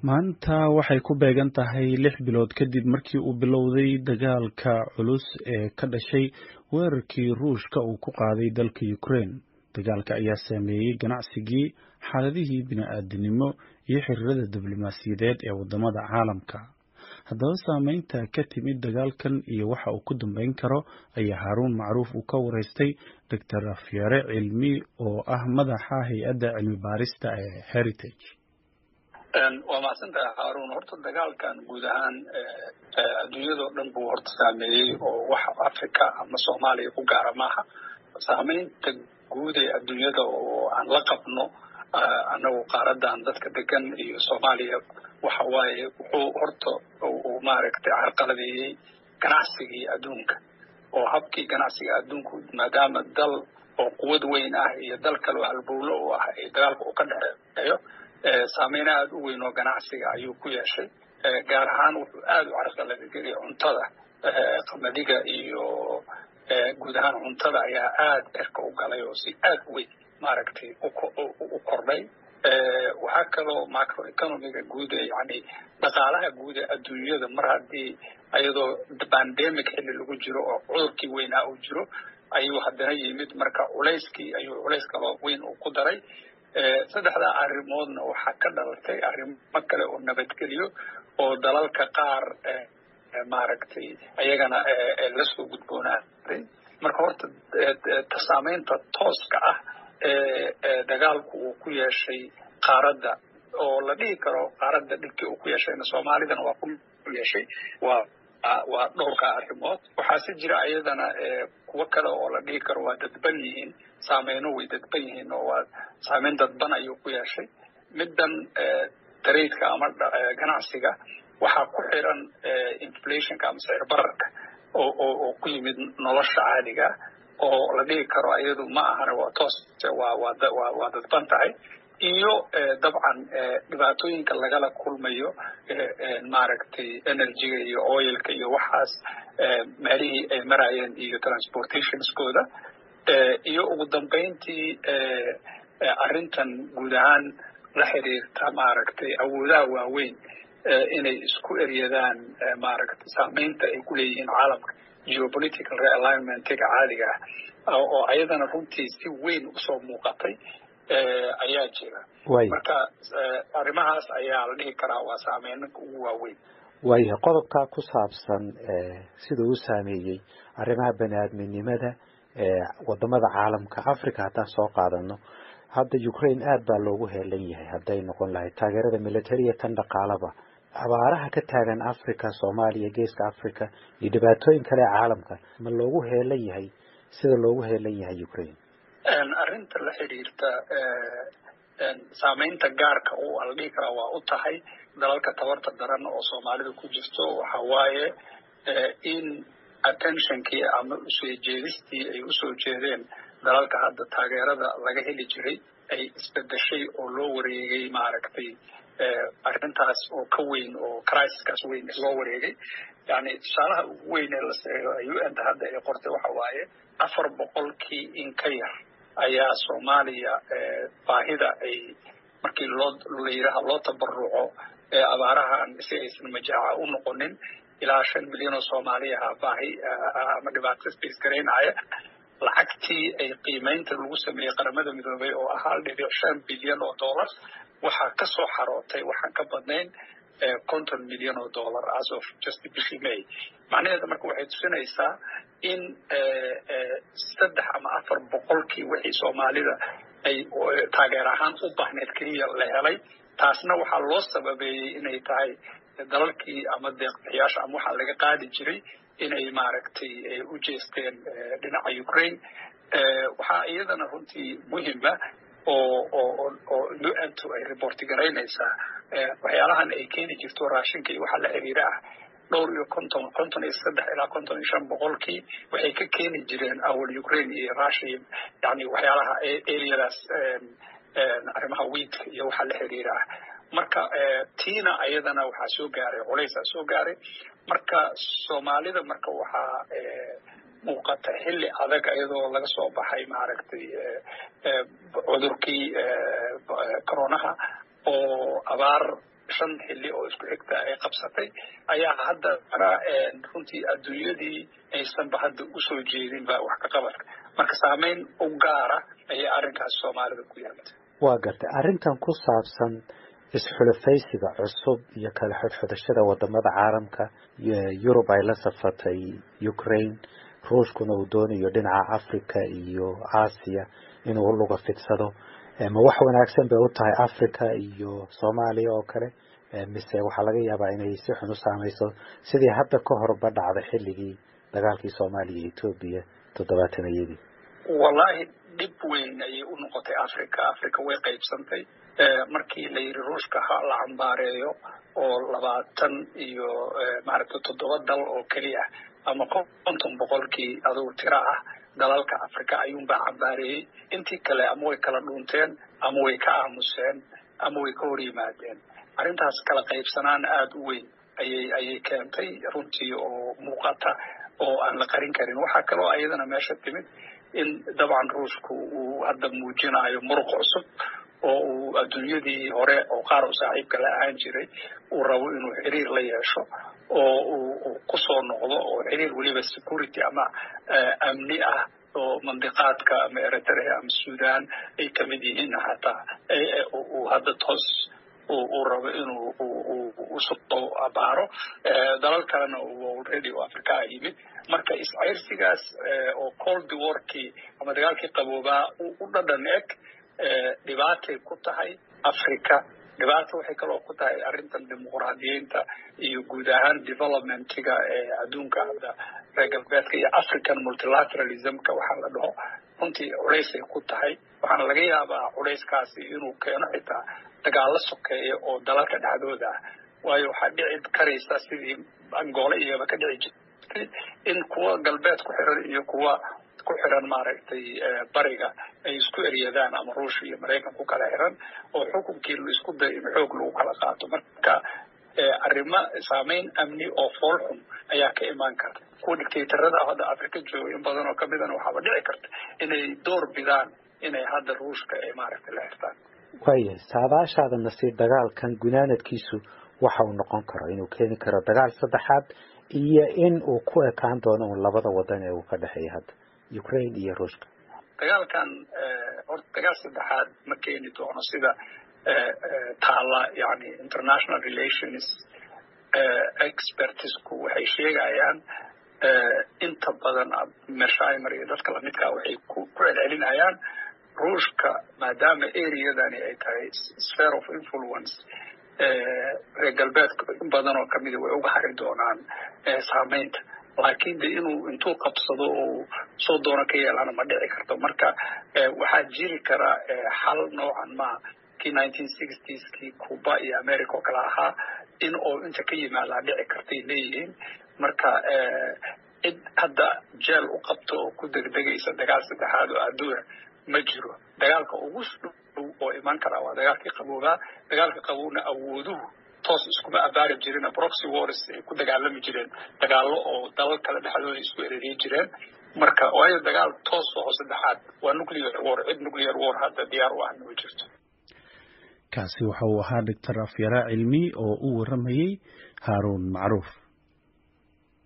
maanta waxay ku beegan tahay lix bilood kadib markii uu bilowday dagaalka culus ee ka dhashay weerarkii ruushka uu ku qaaday dalka Ukraine. Dagaalka ayaa saameeyay ganacsigii, xaaladihii bini'aadantinimo iyo xiriirada diblomaasiyadeed ee wadamada caalamka. Haddaba saameynta ka timid dagaalkan iyo waxa uu ku dambeyn karo ayaa Haaruun Macruuf uu ka waraystay Dr. Afyare Cilmi oo ah madaxa hay-adda cilmi baarista ee Heritage. waa mahadsantahay haaruun horta dagaalkan guud ahaan adduunyadao dhan buu horta saameeyey oo wax africa ama soomaaliya ku gaara maaha saameynta guud ee adduunyada oo aan la qabno annagu qaaradan dadka degan iyo soomaaliya waxa waaye wuxuu horta uu maaragtay carqaladeeyey ganacsigii adduunka oo habkii ganacsiga adduunku maadaama dal oo quwad weyn ah iyo dal kaleo halbowlo u ah ee dagaalka uu ka dhexeeyo saameyn aada u weyn oo ganacsiga ayuu ku yeeshay gaar ahaan wuxuu aada u carqaladegeliyay cuntada qamadiga iyo guud ahaan cuntada ayaa aada cirka u galay oo si aada u weyn maaragtay u kordhay waxaa kaloo macroeconomiga guud ee yani dhaqaalaha guud ee adduunyada mar haddii iyadoo pandemic xilli lagu jiro oo cudurkii weynaa uu jiro ayuu haddana yimid marka culayskii ayuu culays kaloo weyn uu ku daray saddexdaa arrimoodna waxaa ka dhalatay arrimo kale oo nabadgelyo oo dalalka qaar maaragtay ayagana lasoo gudboonaaday marka horta saameynta tooska ah ee dagaalku uu ku yeeshay qaaradda oo la dhihi karo qaaradda dhibkii uu ku yeeshayna soomaalidana waa ku yeeshay waa waa dhowrka arrimood waxaase jira ayadana kuwo kale oo la dhihi karo waa dadban yihiin saameyno way dadban yihiin oo waa saameyn dadban ayuu ku yeeshay middan taraidka ama ganacsiga waxaa ku xiran inflationka ama sicir bararka oo oo ku yimid nolosha caadiga oo la dhihi karo iyadu ma ahana waa toos waa waa waa dadban tahay iyo dabcan dhibaatooyinka lagala kulmayo maaragtay energyga iyo oilka iyo waxaas meelihii ay marayeen iyo transportationskooda iyo ugu dambeyntii arrintan guud ahaan la xiriirta maaragtay awoodaha waaweyn inay isku eryadaan maaragtay saameynta ay ku leeyihiin caalamka geopolitical realignmentiga caadiga ah oo ayadana runtii si weyn usoo muuqatay ayaa jira marka arrimahaas ayaa la dhihi karaa waa saameyninka ugu waaweyn waayahay qodobkaa ku saabsan sida uu saameeyey arrimaha bani aadminimada wadamada caalamka africa haddaan soo qaadano hadda ukraine aad baa loogu heelan yahay hadday noqon lahayd taageerada militariya tan dhaqaalaba abaaraha ka taagan africa soomaaliya geeska africa iyo dhibaatooyin kale ee caalamka ma loogu heelan yahay sida loogu heelan yahay ukraine arrinta la xidhiirta saameynta gaarka u ala dhihi karaa waa u tahay dalalka tabarta daran oo soomaalida ku jirto waxa waaye in attentionkii ama usoo jeedistii ay usoo jeedeen dalalka hadda taageerada laga heli jiray ay isbedeshay oo loo wareegay maaragtay arrintaas oo ka weyn oo crisiskaas weyn loo wareegay yani tusaalaha ugu weyn ee la u n ta hadda ay qortay waxa waaye afar boqolkii in ka yar ayaa soomaaliya baahida ay markii loo layiraha loo tabaruco ee abaarahan si aysan majaaca u noqonin ilaa shan milyan oo soomaali aha baahi ama dhibaato space garaynaya lacagtii ay qiimeynta lagu sameeyey qaramada midoobay oo ah hal dhibic shan bilyan oo dollar waxaa ka soo xarootay waxaan ka badnayn konton milyan oo dollar as of just bishii may macnaheeda marka waxay tusinaysaa in saddex ama afar boqolkii wixii soomaalida ay taageer ahaan u baahneed keliya la helay taasna waxaa loo sababeeyey inay tahay dalalkii ama deeqbixiyaasha ama waxaa laga qaadi jiray inay maaragtay u jeesteen dhinaca ukraine waxaa iyadana runtii muhima oo oo oo u-ntu ay reporti garaynaysaa waxyaalahan ay keeni jirto raashinka iyo waxaa la xiriira ah dhowr iyo konton konton iyo saddex ilaa konton iyo shan boqolkii waxay ka keeni jireen awal ukraine iyo russia yani waxyaalaha areadaas arrimaha wiidka iyo waxaa la xiriira ah marka tiina ayadana waxaa soo gaaray culaysaa soo gaaray marka soomaalida marka waxaa muuqata xilli adag iyadoo laga soo baxay maaragtay cudurkii coronaha oo abaar shan xilli oo isku xigta ay qabsatay ayaa hadda runtii adduunyadii aysanba hadda usoo jeedinba wax ka qabadka marka saameyn u gaara ayay arrinkaas soomaalida ku yeelatay waa gartay arrintan ku saabsan isxulafaysiga cusub iyo kala xodxodashada wadamada caalamka yurub ay la safatay ukraine ruushkuna uu doonayo dhinaca africa iyo aasiya inuu luga fidsado ma wax wanaagsan bay u tahay africa iyo soomaaliya oo kale mise waxaa laga yaabaa inay si xun u saamayso sidii hadda ka horba dhacday xilligii dagaalkii soomaaliya iyo etoobiya toddobaatanayadii wallaahi dhib weyn ayay u noqotay africa africa way qaybsantay markii la yidhi ruushka ha la cambaareeyo oo labaatan iyo maaragtay toddoba dal oo keliya ama konton boqolkii adugu tira ah dalalka africa ayuunbaa cambaareeyey intii kale ama way kala dhuunteen ama way ka aamuseen ama way ka hor yimaadeen arrintaas kala qaybsanaan aada u weyn ayay ayay keentay runtii oo muuqata oo aan la qarin karin waxaa kaloo ayadana meesha timid in dabcan ruushku uu hadda muujinayo muruq cusub oo uu adduunyadii hore oo qaar u saaxiibka la ahaan jiray uu rabo inuu xiriir la yeesho oo uu kusoo noqdo oo xiriir weliba security ama amni ah oo mandiqaadka ama eritrea ama sudan ay kamid yihiin hataa uu hadda toos uu rabo inuu usoo abaaro dalal kalena uu already oo africa a yimid marka iscayrsigaas oo cold warkii ama dagaalkii qaboobaa u dhadhan eg dhibaatay ku tahay africa dhibaato waxay kaloo ku tahay arrintan dimuqraadiyeynta iyo guud ahaan developmentiga ee adduunka hadda reer galbeedka iyo african multilateralismka waxaa la dhaho runtii culaysay ku tahay waxaana laga yaabaa culayskaasi inuu keeno xitaa dagaalo sokeeya oo dalalka dhexdooda ah waayo waxaa dhici karaysa sidii angoole iyaba ka dhici jirtay in kuwa galbeed ku xiran iyo kuwa ku xiran maaragtay bariga ay isku eryadaan ama ruushia iyo maraykan ku kala xiran oo xukunkii laisku dayo in xoog lagu kala qaato marka arrimo saameyn amni oo fool xun ayaa ka imaan karta kuwa dictatorada hadda africa jooga in badan oo kamidana waxaaba dhici karta inay door bidaan inay hadda ruushka ay maaragtay la xirtaan waaya saadaashaada nasiib dagaalkan gunaanadkiisu waxa uu noqon karo inuu keeni karo dagaal saddexaad iyo in uu ku ekaan doono un labada wadan ee uu ka dhexeeya hadda ukraine iyo ruushka dagaalkan horta dagaal saddexaad ma keeni doono sida taala yani international relations expertisku waxay sheegayaan inta badan mershaimer iyo dadka lamidkaa waxay ku celcelinayaan ruushka maadaama areadani ay tahay sphere of influence reer galbeedka in badan oo kamida way uga hari doonaan saameynta laakiin de inuu intuu qabsado oo soo doono ka yeelana ma dhici karto marka waxaa jiri kara xal noocan ma kii nineteen sixtieskii cuba iyo america oo kale ahaa in oo inta ka yimaadaa dhici kartay leeyihiin marka cid hadda jeel u qabto oo ku degdegaysa dagaal saddexaad oo adduuna ma jiro dagaalka ugu dhow oo iman karaa waa dagaalkii qaboobaa dagaalka qabowna awooduhu toos iskuma abaari jirin proxy wars ay ku dagaalami jireen dagaallo oo dalal kale dhexdooda isku ereriyi jireen marka waayo dagaal toos oo saddexaad waa nuclear war cid nuclear war hadda diyaar u ahna ma jirto kaasi waxa uu ahaa doctor afyara cilmi oo u waramayey haaruun macruuf